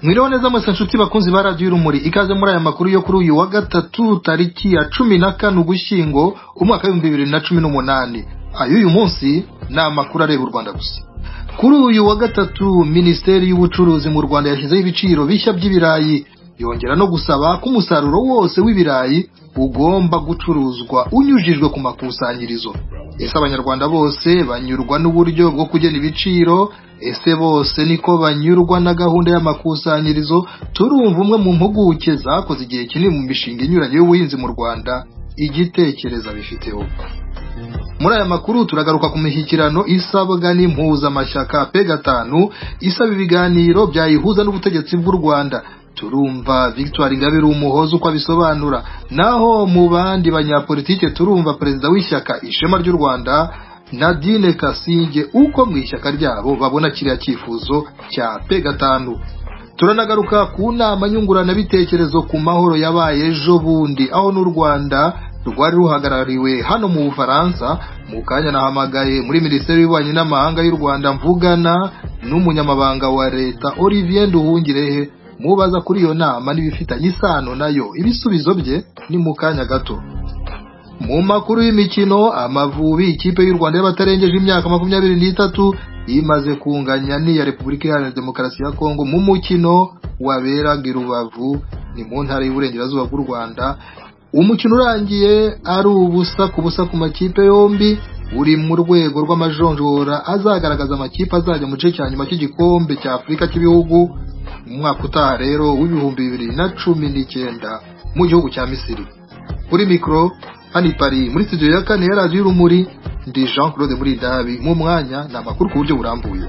mwiriwe neza mwese nshuti bakunzi ba radiyo urumuri ikaze muri aya makuru yo kuri uyu wa gatatu tariki ya cumi na kane ugushyingo umwaka w'ibihumbi bibiri na cumi n'umunani ay'uyu munsi ni amakuru areba u rwanda gusa kuri uyu wa gatatu minisiteri y'ubucuruzi mu rwanda yashyizeho ibiciro bishya by'ibirayi yongera no gusaba ko umusaruro wose w'ibirayi ugomba gucuruzwa unyujijwe ku makusanyirizo ese abanyarwanda bose banyurwa n'uburyo bwo kugena ibiciro ese bose niko banyurwa na gahunda y'amakusanyirizo turumva umwe mu mpuguke zakoze igihe kinini mu mishinga inyuranye y'ubuhinzi mu rwanda igitekereza bifiteho muri aya makuru turagaruka ku mishyikirano isabwa n'impuzamashyaka pe gatanu isaba ibiganiro byayihuza n'ubutegetsi bw'u rwanda turumva victoire ingabire umuhoza uko abisobanura naho mu bandi banyapolitike turumva perezida w'ishyaka ishema ry'u rwanda nadine kasinge uko mu ishyaka ryabo babona kiriya cyifuzo cya pe gatanu turanagaruka ku nama nyunguranabitekerezo ku mahoro yabaye ejo bundi aho n'u rwanda rwari ruhagarariwe hano mu bufaransa mu kanya nahamagaye muri minisiteri y'ububanyi n'amahanga y'u rwanda mvugana n'umunyamabanga wa leta olivier nduhungirehe mubaza kuri iyo nama n'ibifitanye isano nayo ibisubizo bye ni mu kanya gato mu makuru y'imikino amavubi ikipe y'u rwanda y'abatarengeje imyaka makumyabiri n'itatu imaze kunganya n'iya repubulika iharanira demokarasi ya kongo mu mukino waberaga i rubavu ni mu ntara y'uburengerazuba bw'u rwanda umukino urangiye ari ubusa ku busa ku makipe yombi uri mu rwego rw'amajonjora azagaragaza amakipe azajya mu gice cya nyuma cy'igikombe cya afurika cy'ibihugu mu mwaka utaha rero w'ibihumbi bibiri na cumi n'icyenda mu gihugu cya misiri kuri mikoro hano pari muri studio ya kane ya radiyo urumuri ndi jean claude muri dabi mu mwanya ni amakuru ku buryo burambuye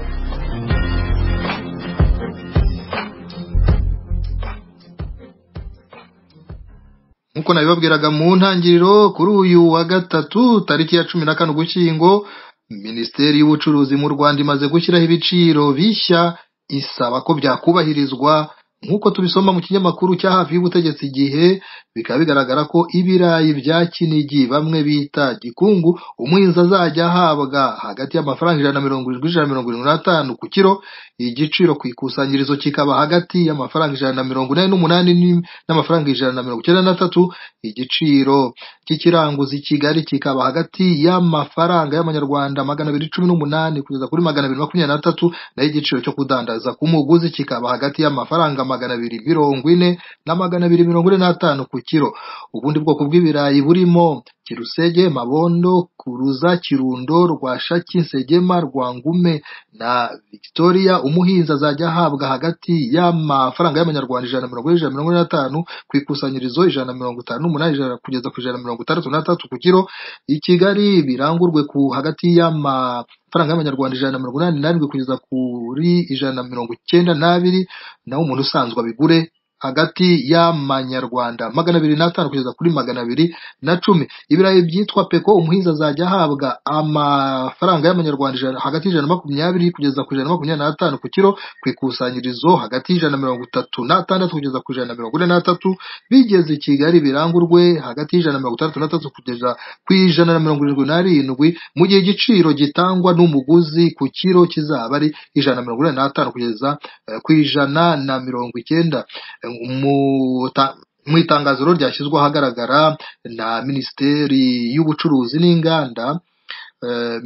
nk'uko nabibabwiraga mu ntangiriro kuri uyu wa gatatu tariki ya cumi na kane ugushyingo minisiteri y'ubucuruzi mu rwanda imaze gushyiraho ibiciro bishya isaba ko byakubahirizwa nk'uko tubisoma mu kinyamakuru cya hafi y'ubutegetsi igihe bikaba bigaragara ko ibirayi bya kinigi bamwe bita gikungu umuhinzi azajya ahabwa hagati y'amafaranga ijana na mirongo irindwi ijana na mirongo irindwi n'atanu ku kiro igiciro ku ikusanyirizo kikaba hagati y'amafaranga ijana na mirongo inani n'umunani n'amafaranga ijana na mirongo icyenda n'atatu igiciro cy'ikiranguzi i kigali kikaba hagati y'amafaranga y'amanyarwanda magana abiri cumi n'umunani kugeza kuri magana abiri makumyabiri n'atatu naho igiciro cyo kudandaza ku muguzi kikaba hagati y'amafaranga magana abiri mirongo ine na magana abiri mirongo ine n'atanu ku kiro ubundi bwoko bw'ibirayi burimo kirusege mabondo kuruza kirundo rwashaki nsegema rwangume na victoria umuhinzi azajya ahabwa hagati y'amafaranga y'amanyarwanda ijana na mirongo ine ijana na mirongo ine n'atanu ku ikusanyirizo ijana na mirongo itanu n'umunani ijana kugeza ku ijana na mirongo itandatu n'atatu ku kiro i kigali birangurwe ku hagati y'ama amafaranga y'amanyarwanda ijana na mirongo inani n'arindwi kugeza kuri ijana na mirongo icyenda n'abiri naho umuntu usanzwe abigure hagati y'amanyarwanda magana abiri n'atanu kugeza kuri magana abiri na cumi ibirayi byitwa peko umuhinzi azajya ahabwa amafaranga y'amanyarwanda hagati y'ijana na makumyabiri kugeza ku ijana na makumyabiri n'atanu ku kiro ku ikusanyirizo hagati y'ijana na mirongo itatu n'atandatu kugeza ku ijana na mirongo ine n'atatu bigeze i kigali birangurwe hagati y'ijana na mirongo itandatu n'atatu kugeza ku ijana na mirongo irindwi n'arindwi mu gihe igiciro gitangwa n'umuguzi ku kiro kizaba ari ijana na mirongo ine n'atanu kugeza ku ijana na mirongo icyenda mu itangazo ryashyizwe ahagaragara na minisiteri y'ubucuruzi n'inganda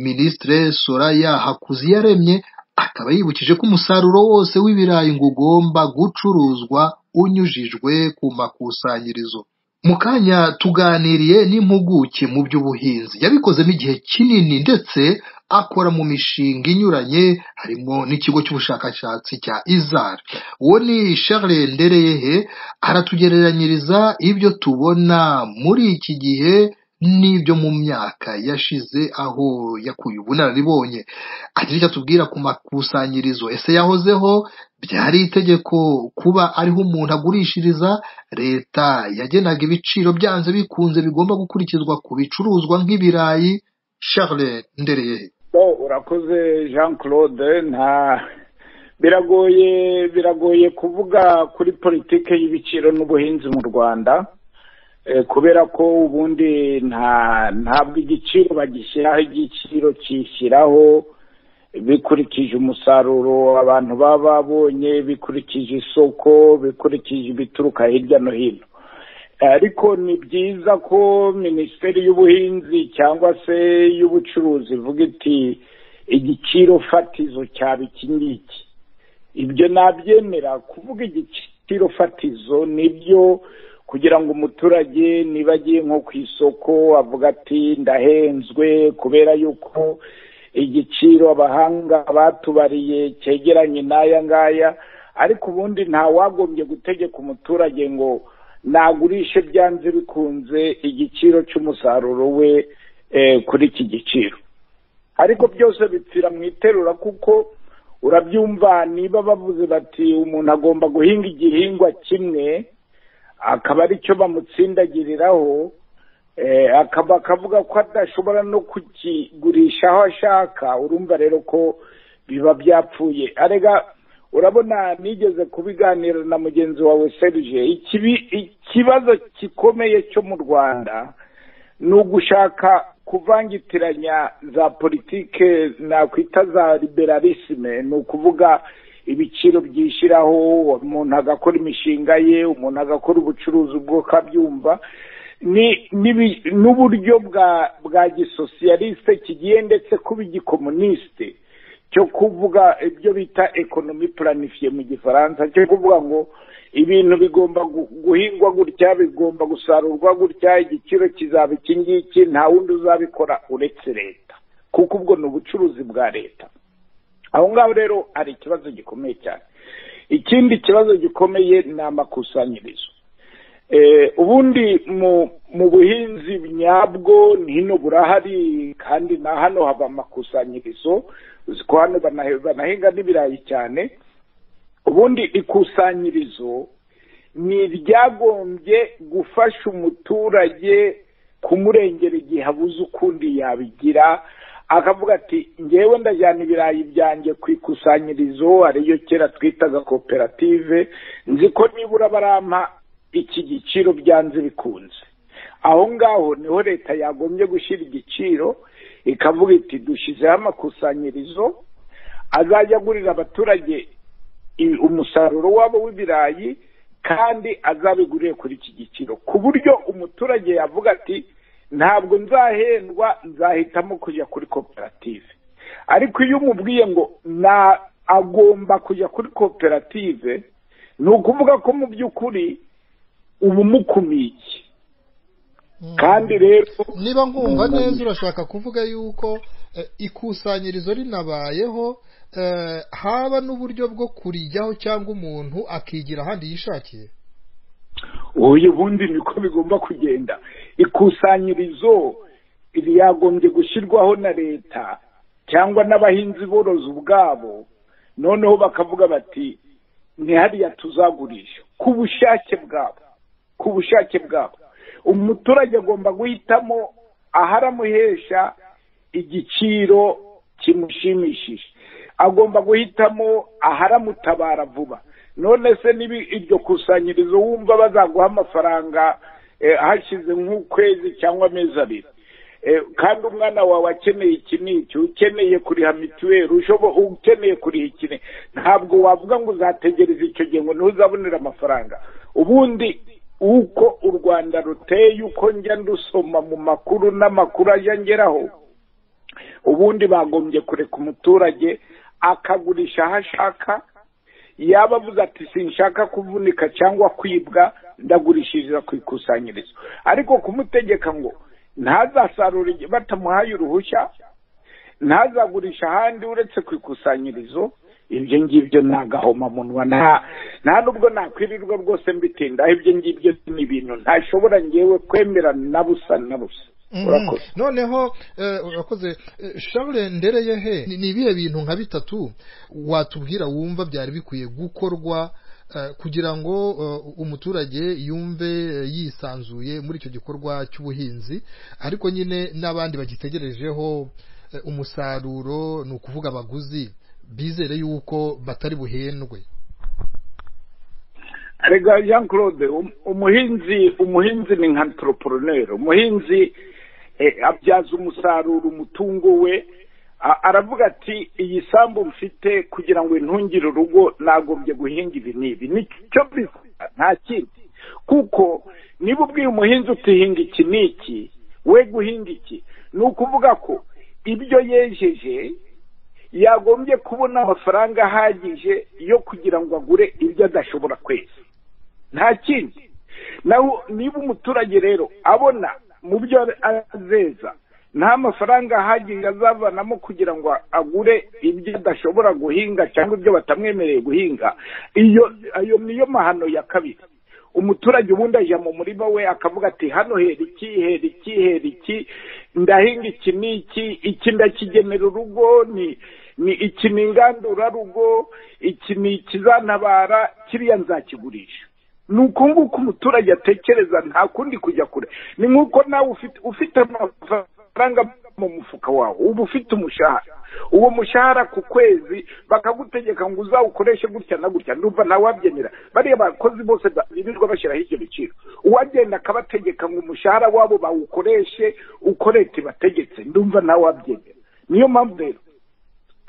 minisitire soraya hakuziyaremye akaba yibukije ko umusaruro wose w'ibirayi ngo ugomba gucuruzwa unyujijwe ku makusanyirizo mu kanya tuganiriye n'impuguke mu by'ubuhinzi yabikozemo igihe kinini ndetse akora mu mishinga inyuranye harimo n'ikigo cy'ubushakashatsi cya izar uwo ni charles ndereyehe aratugereranyiriza ibyo tubona muri iki gihe n'ibyo mu myaka yashize aho yakuye ubunararibonye agira icyo atubwira ku makusanyirizo ese yahozeho byari itegeko kuba ariho umuntu agurishiriza leta yagenaga ibiciro byanze bikunze bigomba gukurikizwa ku bicuruzwa nk'ibirayi charles ndereyehe urakoze jean claude nta biragoye biragoye kuvuga kuri politiki y'ibiciro n'ubuhinzi mu rwanda kubera ko ubundi ntabwo igiciro bagishyiraho igiciro kishyiraho bikurikije umusaruro abantu baba babonye bikurikije isoko bikurikije ibituruka hirya no hino ariko ni byiza ko minisiteri y'ubuhinzi cyangwa se y'ubucuruzi ivuga iti igiciro fatizo cyaba iki ngiki ibyo nabyemera kuvuga igiciro fatizo nibyo kugira ngo umuturage niba agiye nko ku isoko avuga ati ndahenzwe kubera yuko igiciro abahanga batubariye cyegeranye n'aya ngaya ariko ubundi ntawagombye gutegeka umuturage ngo nagurishe byanze bikunze igiciro cy'umusaruro we kuri iki giciro ariko byose bipfira mu iterura kuko urabyumva niba bavuze bati umuntu agomba guhinga igihingwa kimwe akaba aricyo bamutsindagiriraho akaba akavuga ko adashobora no kukigurisha aho ashaka urumva rero ko biba byapfuye arega urabona nigeze kubiganira na mugenzi wawe serge ikibazo gikomeye cyo mu rwanda ni ugushaka kuvangitiranya za politike nakwita za liberalisme ni ukuvuga ibiciro byishyiraho umuntu agakora imishinga ye umuntu agakora ubucuruzi bw'uko abyumva n'uburyo bwa bwa gisosiyaliste kigiye ndetse kuba igikomuniste cyo kuvuga ibyo bita ekonomi puranifiye mu gifaransa cyo kuvuga ngo ibintu bigomba guhingwa gutya bigomba gusarurwa gutya igiciro kizaba iki ngiki nta wundi uzabikora uretse leta kuko ubwo ni ubucuruzi bwa leta aho ngaho rero hari ikibazo gikomeye cyane ikindi kibazo gikomeye ni amakusanyirizo ubundi mu buhinzi nyabwo hino burahari kandi na hano haba amakusanyirizo uzi ko hano banahinga n'ibirayi cyane ubundi ikusanyirizo ni iryagombye gufasha umuturage kumurengera igihe abuze ukundi yabigira akavuga ati ngewe ndajyana ibirayi byanjye ku ikusanyirizo ariyo kera twitaga koperative nzi ko nibura barampa iki giciro byanze bikunze aho ngaho niho leta yagombye gushyira igiciro ikavuga iti dushyizeho amakusanyirizo azajya agurira abaturage umusaruro wabo w'ibirayi kandi azabiguriye kuri iki giciro ku buryo umuturage yavuga ati ntabwo nzahendwa nzahitamo kujya kuri koperative ariko iyo umubwiye ngo na agomba kujya kuri koperative ni ukuvuga ko mu by'ukuri uba umukumiye kandi rero niba nkumva neza urashaka kuvuga yuko ikusanyirizo rinabayeho haba n'uburyo bwo kurijyaho cyangwa umuntu akigira ahandi yishakiye uyu bundi niko bigomba kugenda ikusanyirizo ryagombye gushyirwaho na leta cyangwa n'abahinzi borozi ubwabo noneho bakavuga bati hariya tuzagurisha ku bushake bwabo ku bushake bwabo umuturage agomba guhitamo aharamuhesha igiciro kimushimishije agomba guhitamo aharamutabara vuba none se niba iryo kusanyirizo wumva bazaguha amafaranga hashize nk'ukwezi cyangwa amezi abiri kandi umwana wawe akeneye iki n'iki ukeneye kuriha mituweli ukeneye kuriha ikine ntabwo wavuga ngo uzategereze icyo gihe ngo ntuzabonere amafaranga ubundi uko u rwanda ruteye uko njya ndusoma mu makuru n'amakuru ajya ngeraho ubundi bagombye kureka umuturage akagurisha aho ashaka yaba avuze ati sinshaka kuvunika cyangwa kwibwa ndagurishiriza ku ikusanyirizo ariko kumutegeka ngo ntazasarure batamuhaye uruhushya ntazagurisha ahandi uretse ku ikusanyirizo ibyo ngibyo ni agahomamunwa nta nubwo nakwirirwa rwose mbitindaho ibyo ngibyo ni ibintu ntashobora ngewe kwemera na busa na busa noneho urakoze charles ndereye he ni ibihe bintu nka bitatu watubwira wumva byari bikwiye gukorwa kugira ngo umuturage yumve yisanzuye muri icyo gikorwa cy'ubuhinzi ariko nyine n'abandi bagitegerejeho umusaruro ni ukuvuga abaguzi bizere yuko batari buhendwe rega jean claude umuhinzi umuhinzi ni nka antroporoneri umuhinzi abyaza umusaruro umutungo we A- aravuga ati iyi sambu mfite kugira ngo intungire urugo nagombye guhinga ibi n'ibi nicyo bivuga nta kindi kuko niba ubwiye umuhinzi utihinga iki n'iki we guhinga iki ni ukuvuga ko ibyo yejeje yagombye kubona amafaranga ahagije yo kugira ngo agure ibyo adashobora kweza nta kindi naho niba umuturage rero abona mu byo azeza nta mafaranga ahagije azavanamo kugira ngo agure ibyo adashobora guhinga cyangwa ibyo batamwemereye guhinga iyo ayo niyo mahano ya kabiri umuturage ubundi ajya mu murima we akavuga ati hano hera iki hera iki hera iki ndahinga iki n'iki iki ndakigenera urugo ni ni iki ni ingandurarugo iki ni ikizantabara kiriya nzakigurisha ni uku nguku umuturage atekereza nta kundi kujya kure ni nk'uko nawe ufite ufite amafaranga mu mufuka wawe uba ufite umushahara uwo mushahara ku kwezi bakagutegeka ngo uzawukoreshe gutya na gutya ndumva ntawe wabyemera bariya bakozi bose ba- birirwa bashyiraho ibyo biciro uwagenda akabategeka ngo umushahara wabo bawukoreshe uko leta ibategetse ndumva ntawe wabyemera niyo mpamvu rero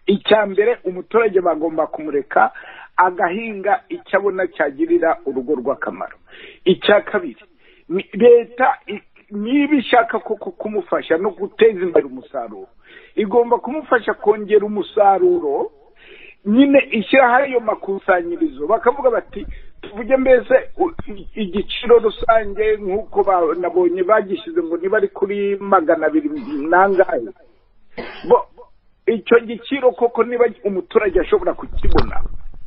icya mbere umuturage bagomba kumureka agahinga icyo abona cyagirira urugo rw'akamaro icya kabiri ni- leta i- niba ishaka koko kumufasha no guteza imbere umusaruro igomba kumufasha kongera umusaruro nyine ishyiraho ayo makusanyirizo bakavuga bati tuvuge mbese u- i- igiciro rusange nk'uko ba- nabonye bagishyize ngo niba ari kuri magana abiri n'angahe bo icyo giciro koko niba umuturage ashobora kukibona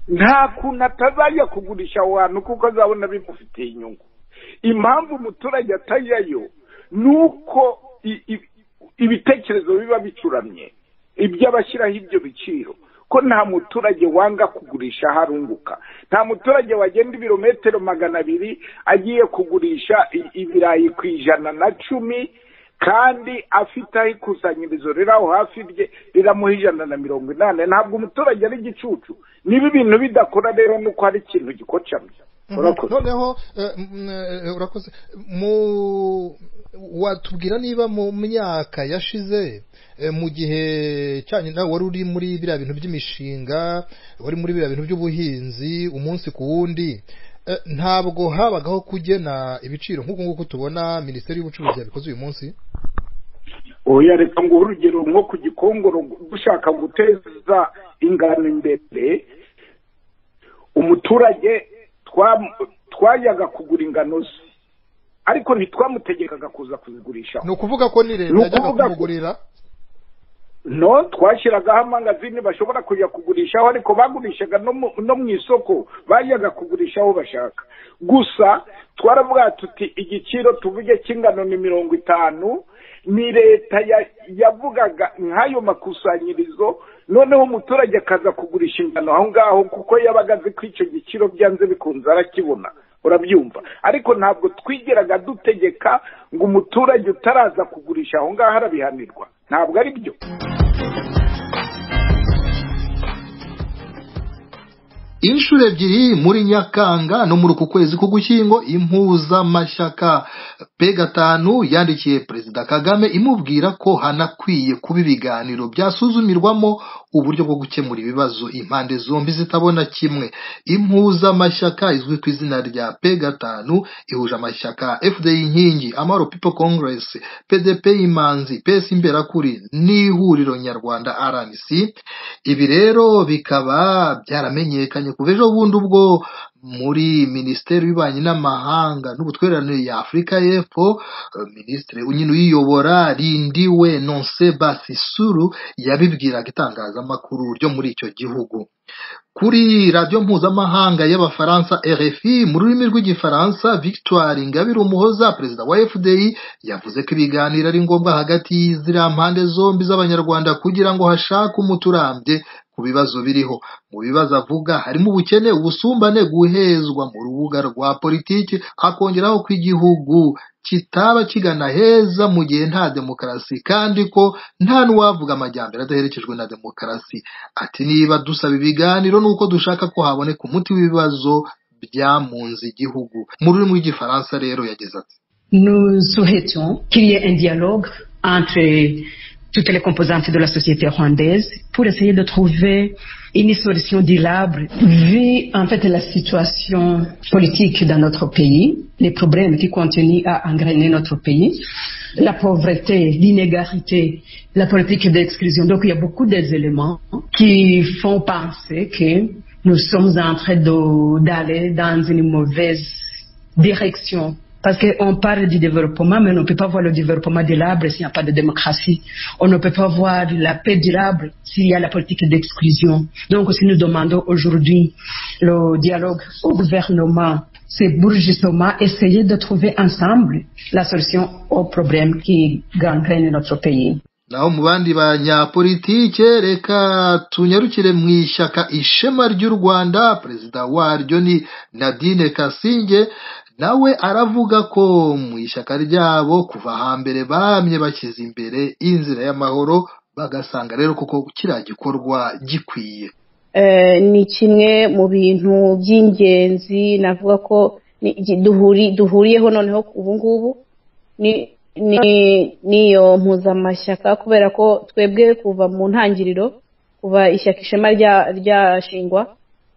nta kuntu atazajya kugurisha aho hantu kuko azabona bimufitiye inyungu impamvu umuturage atajyayo ni uko i- i- ibitekerezo biba bicuramye iby'abashyiraho ibyo biciro ko nta muturage wanga kugurisha aho arunguka nta muturage wagenda ibirometero magana abiri agiye kugurisha i- ibirayi ku ijana na cumi kandi afite aho ikusanyirizo riri aho hafi rye riramuha ijana na mirongo inani ntabwo umuturage ari igicucu niba ibintu bidakora rero ni uko hari ikintu gikocamye Mhm. urakoze noneho eh, mm, eh, urakoze mu watubwira niba mu myaka yashize eh, mu gihe cyanyu nawe wari uri muri biriya bintu by'imishinga wari muri biriya bintu by'ubuhinzi umunsi ku wundi eh, ntabwo habagaho kugena ibiciro nk'uku nguku tubona minisiteri y'ubucuruzi yabikoze uyu munsi oya reka nguhe urugero nko ku gikongoro dushaka guteza ingano imbere umuturage twam- twajyaga kugura ingano ze ariko ntitwamutegekaga kuza kuzigurishaho ni ukuvuga ko ni leta Ni yajyaga ukuvuga ko- kumugurira no twashyiragaho amangazini bashobora kujya kugurishaho ariko bagurishaga no mu no mu isoko bajyaga kugurisha aho bashaka gusa twaravuga tuti igiciro tuvuge cy'ingano ni mirongo itanu ni leta ya- yavugaga nk'ayo makusanyirizo noneho umuturage akaza kugurisha ingano aho ngaho kuko yabaga azi ko icyo giciro byanze bikunze arakibona urabyumva ariko ntabwo twigeraga dutegeka ngo umuturage utaraza kugurisha aho ngaho arabihanirwa ntabwo ari byo inshuro ebyiri muri nyakanga no muri uku kwezi k'ugushyingo impuzamashyaka pe gatanu yandikiye perezida kagame imubwira ko hanakwiye kuba ibiganiro byasuzumirwamo uburyo bwo gukemura ibibazo impande zombi zitabona kimwe impuzamashyaka izwi ku izina rya pe gatanu ihuje amashyaka fdi inkingi amahoro people congress pdp imanzi pesi imberakuri n'ihuriro nyarwanda rnc ibi rero bikaba byaramenyekanye kuva ejo bundi ubwo muri minisiteri y'ububanyi n'amahanga n'ubutwererane ya afurika y'epfo eh, minisitiri nyine uyiyobora rindiwe nonse basisuru yabibwiraga itangazamakuru ryo muri icyo gihugu kuri radiyo mpuzamahanga y'abafaransa rfi mu rurimi rw'igifaransa victoire ingabire umuhoza perezida wa fdi yavuze ko ibiganiro ari ngombwa hagati y'iziriya mpande zombi z'abanyarwanda kugira ngo hashakwe umuti urambye ku bibazo biriho mu bibazo avuga harimo ubukene ubusumbane guhezwa mu rubuga rwa politiki akongeraho ko igihugu kitaba kigana heza mu gihe nta demokarasi kandi ko nta n'uwavuga amajyambere adaherekejwe na demokarasi ati niba dusaba ibiganiro ni uko dushaka ko haboneka umuti w'ibibazo byamunze igihugu mu rurimi rw'igifaransa rero yagize ati Nous souhaitons qu'il y ait un dialogue entre toutes les composantes de la société rwandaise pour essayer de trouver une solution durable vu en fait la situation politique dans notre pays, les problèmes qui continuent à engrainer notre pays, la pauvreté, l'inégalité, la politique d'exclusion. Donc il y a beaucoup d'éléments qui font penser que nous sommes en train d'aller dans une mauvaise direction parce qu'on parle du développement, mais on ne peut pas voir le développement durable s'il n'y a pas de démocratie. On ne peut pas voir la paix durable s'il y a la politique d'exclusion. Donc, si nous demandons aujourd'hui le dialogue au gouvernement, c'est pour justement essayer de trouver ensemble la solution aux problèmes qui gangrènent notre pays. naho mu bandi banyapolitike reka tunyarukire mu ishyaka ishema ry'u rwanda perezida waryo ni nadine kasinge nawe aravuga ko mu ishyaka ryabo kuva hambere bamye bashyize imbere inzira y'amahoro bagasanga rero kuko kiriya gikorwa gikwiye ni kimwe mu bintu by'ingenzi navuga ko duhuriyeho noneho ubu ngubu niyo mpuzamashyaka kubera ko twebwe kuva mu ntangiriro kuva ishyaka ishema ryashingwa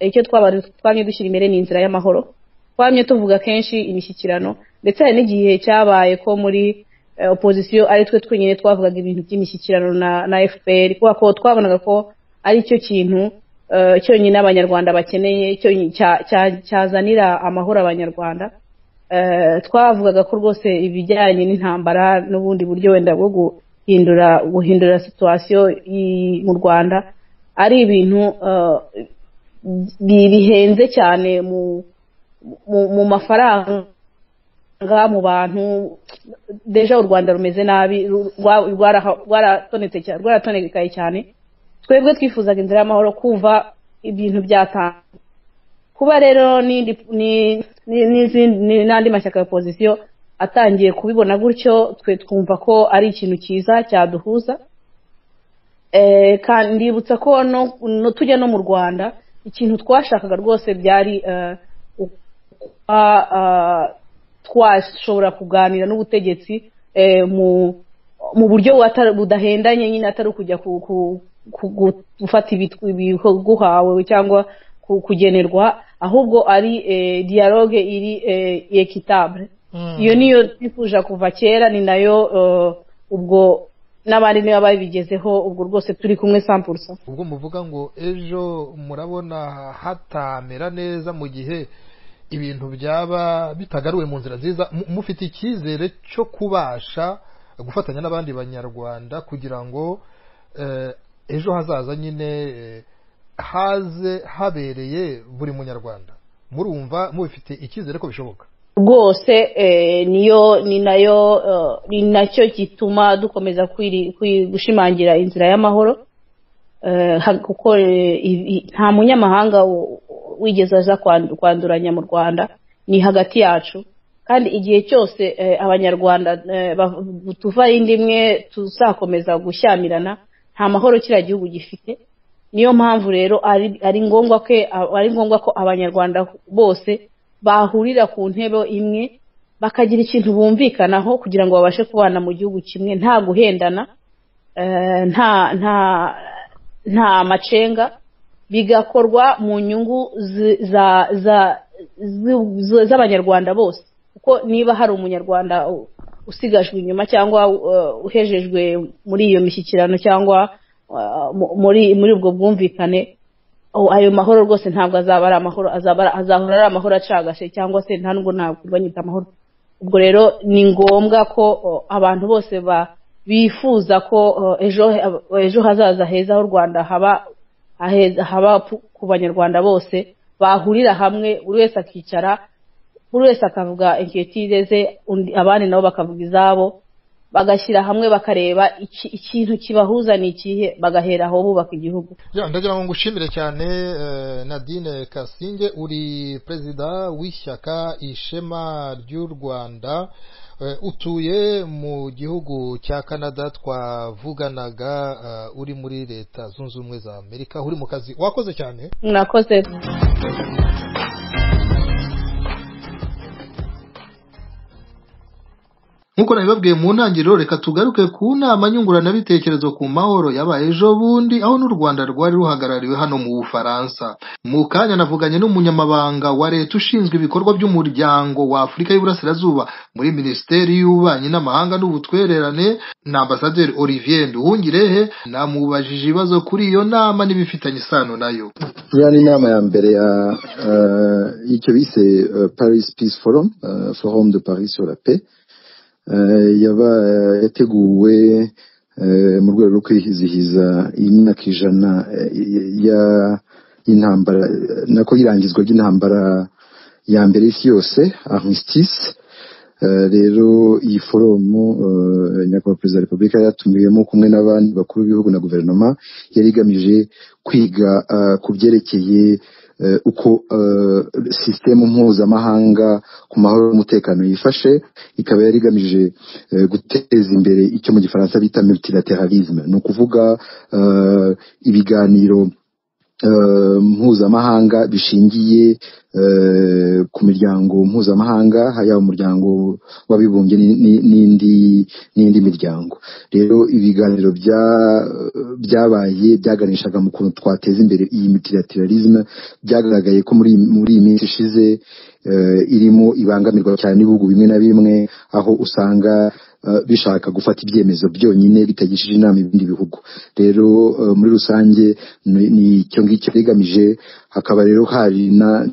icyo twamye dushyira imbere ni inzira y'amahoro twamye tuvuga kenshi imishyikirano ndetse hari n'igihe cyabaye ko muri opozisiyo ari twe twenyine twavugaga ibintu by'imishyikirano na fpr kubera ko twabonaga ko ari cyo kintu cyonyine abanyarwanda bakeneye cyazanira amahoro abanyarwanda twavugaga ko rwose ibijyanye n'intambara n'ubundi buryo wenda bwo guhindura guhindura situwasiyo mu rwanda ari ibintu bihenze cyane mu mu mafaranga mu bantu deja u rwanda rumeze nabi rwaratonekaye cyane twebwe twifuzaga inzira y'amahoro kuva ibintu byatanga kuba rero n'andi mashyaka ya pozisiyo atangiye kubibona gutyo twe twumva ko ari ikintu cyiza cyaduhuza ndibutsa ko tujya no mu rwanda ikintu twashakaga rwose byari twashobora kuganira n'ubutegetsi mu buryo budahendanye nyine atari ukujya gufata ibiguhawe cyangwa kugenerwa ahubwo ari dialogue iri ekitabure iyo niyo twifuje kuva kera ni nayo ubwo n'abandi niba babigezeho ubwo rwose turi kumwe sampurusa ubwo muvuga ngo ejo murabona hatamera neza mu gihe ibintu byaba bitagaruwe mu nzira nziza mufite icyizere cyo kubasha gufatanya n'abandi banyarwanda kugira ngo ejo hazaza nyine haze habereye buri munyarwanda murumva mubifite icyizere ko bishoboka rwose niyo ni nayo ni nacyo gituma dukomeza gushimangira inzira y'amahoro kuko nta munyamahanga wigeze aza kwanduranya mu rwanda ni hagati yacu kandi igihe cyose abanyarwanda tuva indi imwe tuzakomeza gushyamirana nta mahoro kiriya gihugu gifite niyo mpamvu rero ari ngombwa ko ari ngombwa ko abanyarwanda bose bahurira ku ntebe imwe bakagira ikintu bumvikanaho kugira ngo babashe kubana mu gihugu kimwe nta guhendana nta nta nta macenga bigakorwa mu nyungu z'abanyarwanda bose kuko niba hari umunyarwanda usigajwe inyuma cyangwa uhejejwe muri iyo mishyikirano cyangwa muri muri ubwo bwumvikane ayo mahoro rwose ntabwo azaba ari amahoro azahora ari amahoro acagase cyangwa se nta nubwo ntabwo banyita amahoro ubwo rero ni ngombwa ko abantu bose bifuza ko ejo hazaza heza h'u rwanda haba haba ku banyarwanda bose bahurira hamwe buri wese akicara buri wese akavuga inkiyotire ze abandi nabo bakavuga izabo bagashyira hamwe bakareba ikintu kibahuza ni ikihe bagahera aho bubaka igihugu ndagira ngo ngushimire cyane nadine kasinge uri perezida w'ishyaka ishema ry'u rwanda utuye mu gihugu cya canada twavuganaga uri muri leta zunze ubumwe za amerika uri mu kazi wakoze cyane mwakoze nk'uko nabibabwiye mu ntangiriro reka tugaruke ku nama nyunguranabitekerezo ku mahoro yabaye ejo bundi aho n'u rwanda rwari ruhagarariwe hano mu bufaransa mu kanya navuganye n'umunyamabanga wa leta ushinzwe ibikorwa by'umuryango wa afurika y'uburasirazuba muri minisiteri y'ububanyi n'amahanga n'ubutwererane na ambasaderi olivier nduhungirehe namubajije ibibazo kuri iyo nama n'ibifitanye isano nayo iriya ni inama ya mbere ya uh, icyo bise uh, paris peace forum uh, forum de paris sur la paix yaba yateguwe mu rwego rwo kwizihiza imyaka ijana y'intambara nako irangizwa ry'intambara ya mbere y'isi yose armistice rero iyi foromu nyakubahwa perezida wa repubulika yatumiwemo kumwe n'abandi bakuru b'ibihugu na guverinoma yari igamije kwiga ku byerekeye uko sisitemu mpuzamahanga ku mahoro n'umutekano yifashe ikaba yari igamije guteza imbere icyo mu gifaransa bita multilateralisme ni ukuvuga ibiganiro mpuzamahanga bishingiye ku miryango mpuzamahanga yaba umuryango w'abibumbye n'indi n'indi miryango rero ibiganiro byabaye byaganishaga mu kuntu twateza imbere iyi multilateralisme byagaragaye ko muri muri iyi minsi ishize irimo ibangamirwa cyane n'ibihugu bimwe na bimwe aho usanga bishaka gufata ibyemezo byonyine bitagishije inama ibindi bihugu rero muri rusange ni icyo ngicyo rigamije hakaba rero hari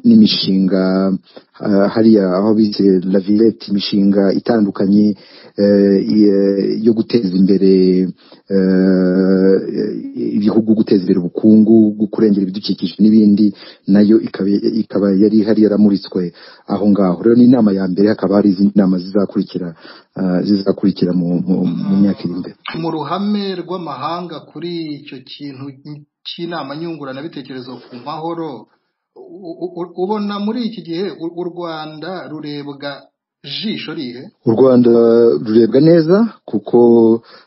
n'imishinga hariya aho bise la villette imishinga itandukanye yo guteza imbere ibihugu guteza imbere ubukungu kurengera ibidukikije n'ibindi nayo ikaba yari ihari yaramuritswe aho ngaho rero ni inama ya mbere hakaba hari izindi nama zizakurikira zizakurikira mu myaka iri imbere mu ruhame rw'amahanga kuri icyo kintu cy'inama nyunguranabitekerezo ku mahoro ubona muri iki gihe u rwanda rurebwa jisho rihe u rwanda rurebwa neza kuko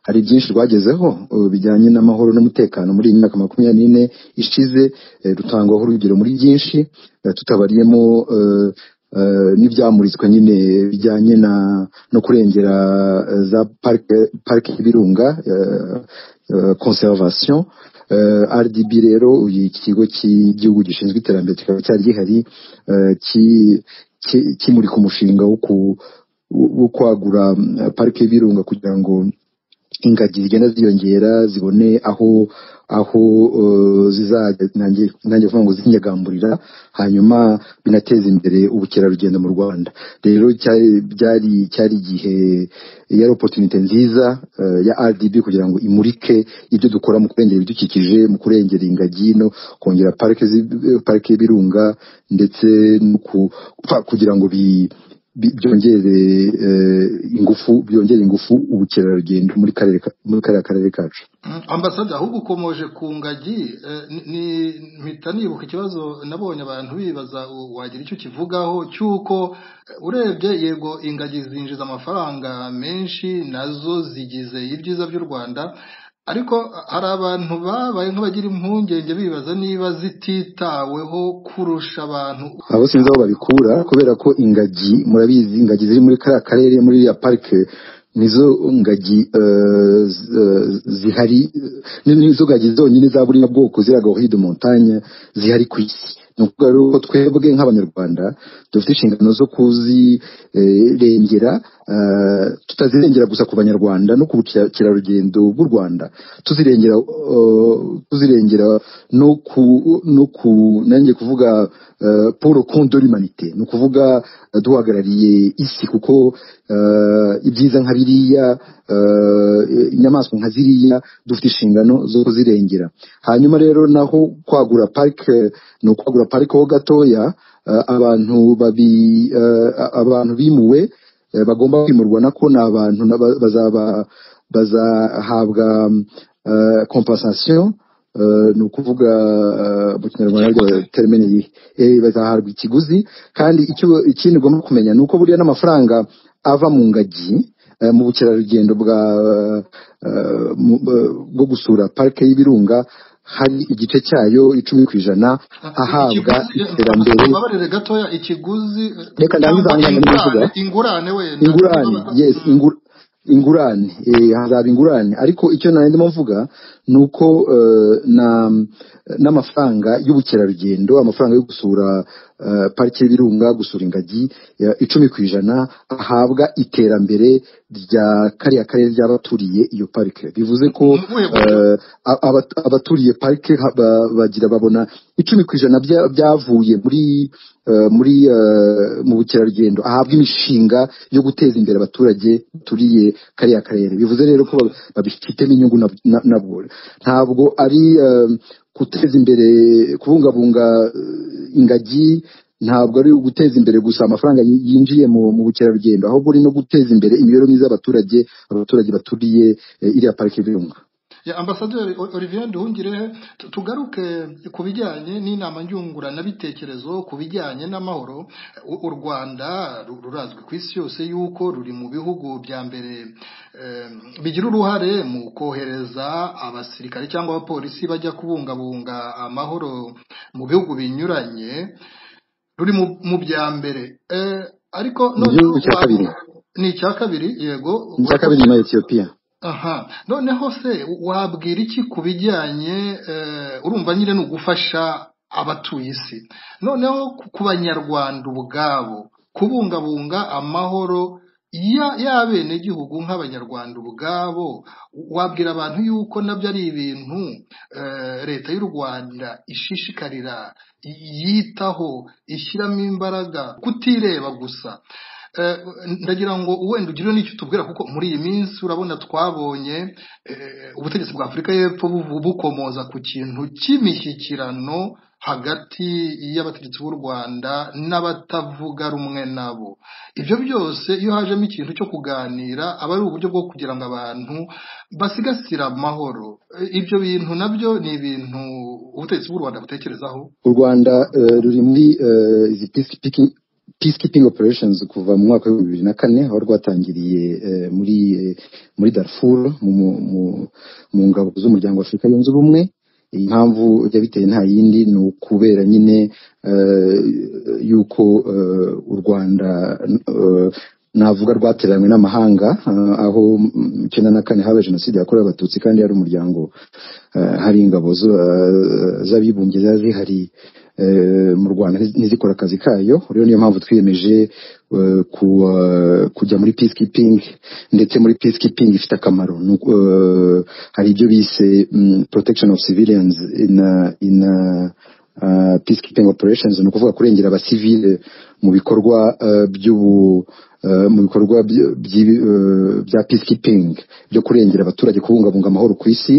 hari byinshi rwagezeho bijyanye n'amahoro n'umutekano muri iyi myaka makumyabiri n'ine ishize rutangwaho urugero muri byinshi tutabariyemo n'ibyamuritswe nyine bijyanye no kurengera za parike y'ibirunga conservation rdb rero iki kigo cy'igihugu gishinzwe iterambere kikaba cyari gihari kimurika umushinga wo kwagura parike y'ibirunga kugira ngo ingagi zigenda ziyongera zibone aho aho zizajya nanjye kuvuga ngo zinyagamburira hanyuma binateza imbere ubukerarugendo mu rwanda rero byari cyari igihe yari opotunite nziza ya rdb kugira ngo imurike ibyo dukora mu kurengera ibidukikije mu kurengera ingagi no kongera parike y'ibirunga ndetse no kugira ngo bi byongere ingufu byongera ingufu ubukerarugendo muri kariya karere kacu ambasade ahubwo ukomoje ku ngagi mpita nibuka ikibazo nabonye abantu bibaza wagira icyo kivugaho cy'uko urebye yego ingagi zinjiza amafaranga menshi nazo zigize ibyiza by'u rwanda ariko hari abantu babaye nk'abagira impungenge bibaza niba zititaweho kurusha abantu abo sinzi aho babikura kubera ko ingagi murabizi ingagi ziri muri kariya karere muri iriya parike nizo ngagi zihari nizo ngagi zonyine za buriya bwoko ziriya gahoride montagne zihari ku isi ni ukuvuga rero ko twebwe nk'abanyarwanda dufite inshingano zo kuzirengera tutazirengera gusa ku banyarwanda no ku bukerarugendo bw'u rwanda tuzirengera tuzirengera no ku no ku nanjye kuvuga paul kondo l'humanité ni ukuvuga duhagarariye isi kuko ibyiza nka biriya inyamaswa nka ziriya dufite inshingano zo kuzirengera hanyuma rero naho kwagura parike ni ukwagura parike ho gatoya abantu babi abantu bimuwe bagomba kwimurwa nako ni abantu bazaba bazahabwa kompasasiyo ni ukuvuga mu kinyarwanda termine bazahabwa ikiguzi kandi ikindi ugomba kumenya ni uko buriya n'amafaranga ava mu ngagi mu bukerarugendo bwa bwo gusura parike y'ibirunga hari igice cyayo icumi ku ijana ahabwa iterambere babarire gatoya ikiguzi reka ndangiza ahangaha ndabivuga ingurane wenda ingurane yes ingurane ingurane eh, hazaba ingurane ariko icyo nari ndimo mvuga ni uko eh, na n'amafaranga y'ubukerarugendo amafaranga yo gusura eh, parike y'ibirunga gusura ingagi ya- icumi ku ijana ahabwa iterambere rya kariya karere ry'abaturiye iyo parike bivuze ko Ni ubuhe buryo? eh, a- abat- abaturiye parike ha- ba- bagira babona icumi ku ijana bya- byavuye muri eh, muri eh, mu bukerarugendo ahabwa imishinga yo guteza imbere abaturage baturiye kariya karere bivuze rero ko ba- babifitemo inyungu nab- na- nabwo ntabwo ari eh, guteza imbere kubungabunga eh, ingagi ntabwo ari uguteza imbere gusa amafaranga yi- yinjiye mu mu bukerarugendo ahubwo uri no guteza imbere imibereho myiza y'abaturage abaturage baturiye eh, iriya parike y'ibirunga ya ambasaderi O- olivier nduhungirehe tu- tugaruke ku bijyanye n'inama nyunguranabitekerezo ku bijyanye n'amahoro U- u rwanda ru- rurazwi ku isi yose yuko ruri mu bihugu bya mbere eh, bigira uruhare mu kohereza abasirikare cyangwa abapolisi bajya kubungabunga amahoro mu bihugu binyuranye ruri mu mu bya mbere Eh, ariko Mu gihugu cya wa- kabiri. ni icya kabiri yego icya kabiri nyuma ya etiyopiya aha noneho se wabwira iki ku bijyanye eh, urumva nyine ni ugufasha abatuye isi noneho ku- ku banyarwanda ubwabo kubungabunga amahoro ya- y'abenegihugu nk'abanyarwanda ubwabo wabwira abantu yuko nabyo ari ibintu eh, leta y'u rwanda ishishikarira yitaho ishyiramo imbaraga kutireba gusa Eh, ndagira ngo wenda ugire n'icyo tubwira kuko muri iyi minsi urabona twabonye eh, ubutegetsi bwa afurika y'epfo bu- bukomoza ku kintu cy'imishyikirano hagati y'abategetsi b'u rwanda n'abatavuga rumwe nabo ibyo byose iyo hajemo ikintu cyo kuganira aba ari uburyo bwo kugira ngo abantu basigasire amahoro Eh, ibyo bintu nabyo ni ibintu ubutegetsi bw'u rwanda butekerezaho u rwanda eh, ruri muri eh, izi peacekeeping peacekeeping operations kuva mu mwaka w'ibihumbi bibiri na kane aho rwatangiriye eh, muri eh, muri darfur mu- mu- mu- mu ngabo z'umuryango wa afurika yunze ubumwe impamvu yabiteye nta yindi ni ukubera nyine eh, yuko eh, u rwanda eh, navuga rwateranywe n'amahanga eh, aho mu icyenda na kane habaye jenoside yakorewe abatutsi kandi yari umuryango eh, hari ingabo zo- eh, z'abibumbye ziba zihari eh, mu rwanda ntiz- ntizikore akazi kayo rero niyo mpamvu twiyemeje eh, ku- eh, kujya muri peacekeeping ndetse muri peacekeeping ifite akamaro ni uko, eh, hari ibyo bise mm, protection of civilians in, uh, in uh, uh, peacekeeping operations ni ukuvuga kurengera abasivile mu bikorwa uh, by'ubu uh, mu bikorwa by- by- uh, bya peacekeeping byo kurengera abaturage kubungabunga amahoro ku isi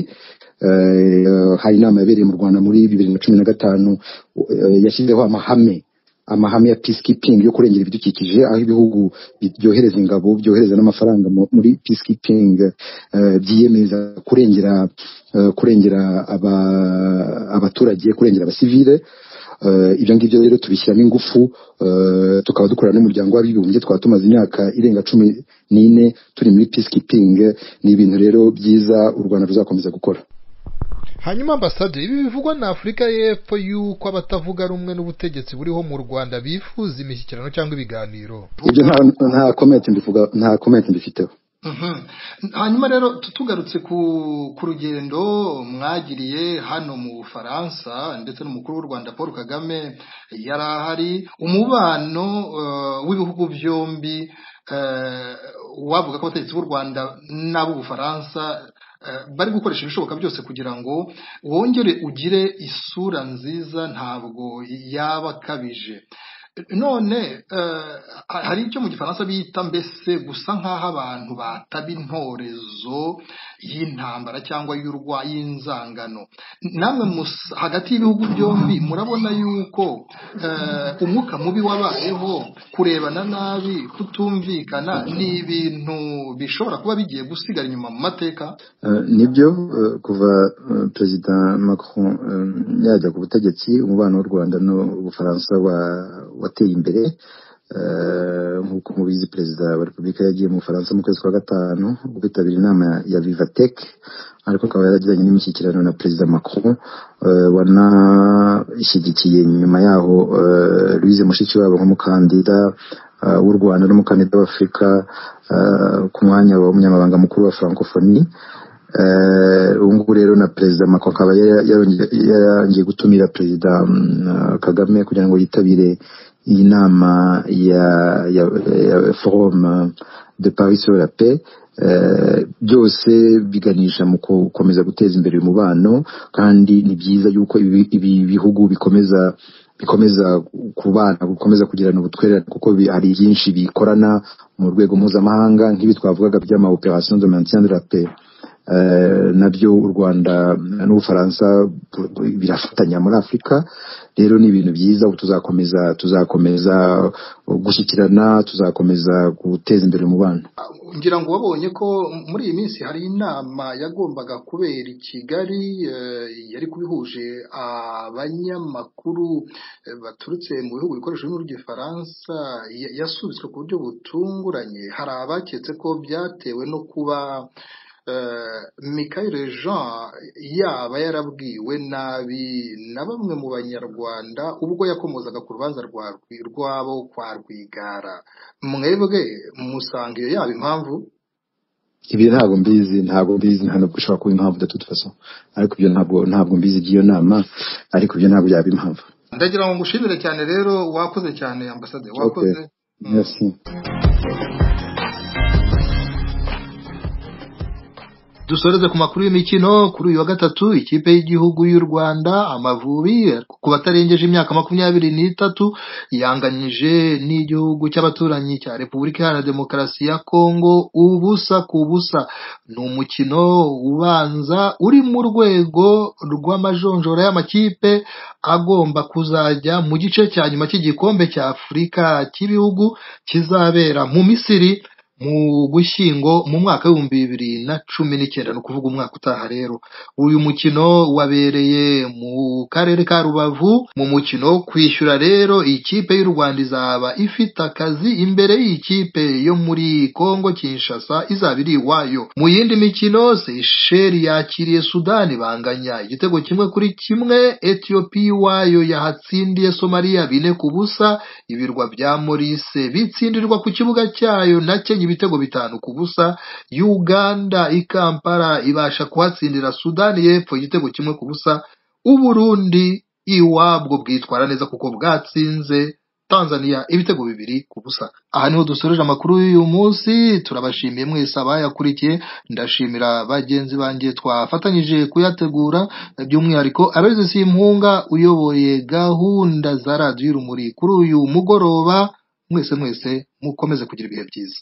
Eh, hari inama yabereye mu rwanda muri bibiri na cumi na gatanu eh, yashyizeho amahame amahame ya peacekeeping yo kurengera ibidukikije aho ibihugu bi- byohereza ingabo byohereza n'amafaranga mu- muri peacekeeping eh, byiyemeza kurengera eh, kurengera aba- abaturage kurengera abasivile Eh, ibyo ngibyo rero tubishyiramo ingufu eh, tukaba dukorana n'umuryango w'abibumbye twaba tumaze imyaka irenga cumi n'ine turi muri peacekeeping ni ibintu rero byiza u rwanda ruzakomeza gukora hanyuma ambasaderi ibi bivugwa na afurika y'epfo y'uko abatavuga rumwe n'ubutegetsi buriho mu rwanda bifuza imishyikirano cyangwa ibiganiro ibyo nta- nta comment mbivuga nta comment mbifiteho Mhm. hanyuma rero tu- tugarutse ku ku rugendo mwagiriye hano mu bufaransa ndetse n'umukuru w'u rwanda paul kagame yari ahari umubano eh, w'ibihugu byombi eh, wavuga ko abategetsi b'u rwanda n'ab'ubufaransa eh, bari gukoresha ibishoboka byose kugira ngo wongere ugire isura nziza ntabwo yaba akabije none eh, hari icyo mu gifaransa bita mbese gusa nk'aho abantu bataba intorezo y'intambara cyangwa y'urwa y'inzangano namwe mus- hagati y'ibihugu byombi murabona yuko eh, umwuka mubi wabayeho kurebana nabi kutumvikana ni ibintu bishobora kuba bigiye gusigara inyuma mu mateka Eh, nibyo eh, kuva eh, perezida macron eh, yajya ku butegetsi umubano w'u rwanda n'ubufaransa wa- wateye imbere Eh, nk'uko mubizi perezida wa repubulika yagiye mu bufaransa mu kwezi kwa gatanu kwitabira inama ya- ya vivatek ariko akaba yaragiranye n'imishyikirano na perezida macron eh, wanashyigikiye nyuma yaho eh, louise mushikiwabo nk'umukandida eh, w'u rwanda n'umukandida w'afurika eh, ku mwanya w'umunyamabanga mukuru wa francophonie Eh, ubu ngubu rero na perezida macron akaba yara- yaronge- yarangiye gutumira perezida mm, eh, kagame kugira ngo yitabire iyi nama ya ya, ya forum eh, de paris sur la paix Eh, byose biganisha mu gukomeza guteza imbere umubano kandi ni byiza yuko ibi ibi bihugu bikomeza bikomeza kubana gukomeza kugirana ubutwererane kuko bi- hari byinshi bikorana mu rwego mpuzamahanga nk'ibi twavugaga by'ama opération de maintien de la paix Eh, nabyo u rwanda n'ubufaransa bu- bu- birafatanya muri afurika rero ni ibintu byiza ubu tuzakomeza tuzakomeza gushyikirana tuzakomeza guteza imbere umubano ngira ngo wabonye ko muri iyi minsi hari inama yagombaga kubera i kigali eh, yari kubihuje abanyamakuru eh, baturutse mu bihugu bikoresha ururimi rw'igifaransa ya- yasubitswe ku buryo butunguranye hari abaketse ko byatewe no kuba eh, Michael Jean yaba yarabwiwe nabi na bamwe mu banyarwanda ubwo yakomozaga ku rubanza rwa Rwi- rwabo kwa Rwigara mwebwe musanga iyo yaba impamvu ibi ntabwo mbizi ntabwo mbizi nta nubwo ushobora kuba impamvu datu faso ariko ibyo ntabwo ntabwo mbizi iby'iyo nama ariko ibyo ntabwo byaba impamvu ndagira ngo ngushimire cyane rero wakoze cyane ambasade wakoze Mm. merci dusoreze ku makuru y'imikino kuri uyu wa gatatu ikipe y'igihugu y'u rwanda amavubi ku batarengeje imyaka makumyabiri n'itatu yanganyije n'igihugu cy'abaturanyi cya repubulika iharanira demokarasi ya kongo ubusa ku busa ni umukino ubanza uri mu rwego rw'amajonjora y'amakipe agomba kuzajya mu gice cya nyuma cy'igikombe cya afurika cy'ibihugu kizabera mu misiri mu gushyingo mu mwaka w'ibihumbi bibiri na cumi n'icyenda ni ukuvuga umwaka utaha rero uyu mukino wabereye mu karere ka rubavu mu mukino wo kwishyura rero ikipe y'u rwanda izaba ifite akazi imbere y'ikipe yo muri kongo kinshasa izaba iri iwayo mu yindi mikino seyisheli yakiriye sudani banganya igitego kimwe kuri kimwe etiyopiya iwayo yahatsindiye somaliya bine ku busa ibirwa bya Maurice bitsindirwa ku kibuga cyayo na Kenya ibitego bitanu ku busa Uganda i Kampala ibasha kuhatsindira Sudani y'Epfo igitego kimwe ku busa Uburundi iwabwo bwitwara neza kuko bwatsinze Tanzania ibitego bibiri ku busa aha niho dusoreje amakuru y'uyu munsi turabashimiye mwese abayakurikiye ndashimira bagenzi banjye twafatanyije kuyategura by'umwihariko abagize simpunga uyoboye gahunda za radiyo urumuri kuri uyu mugoroba mwese mwese mukomeze kugira ibihe byiza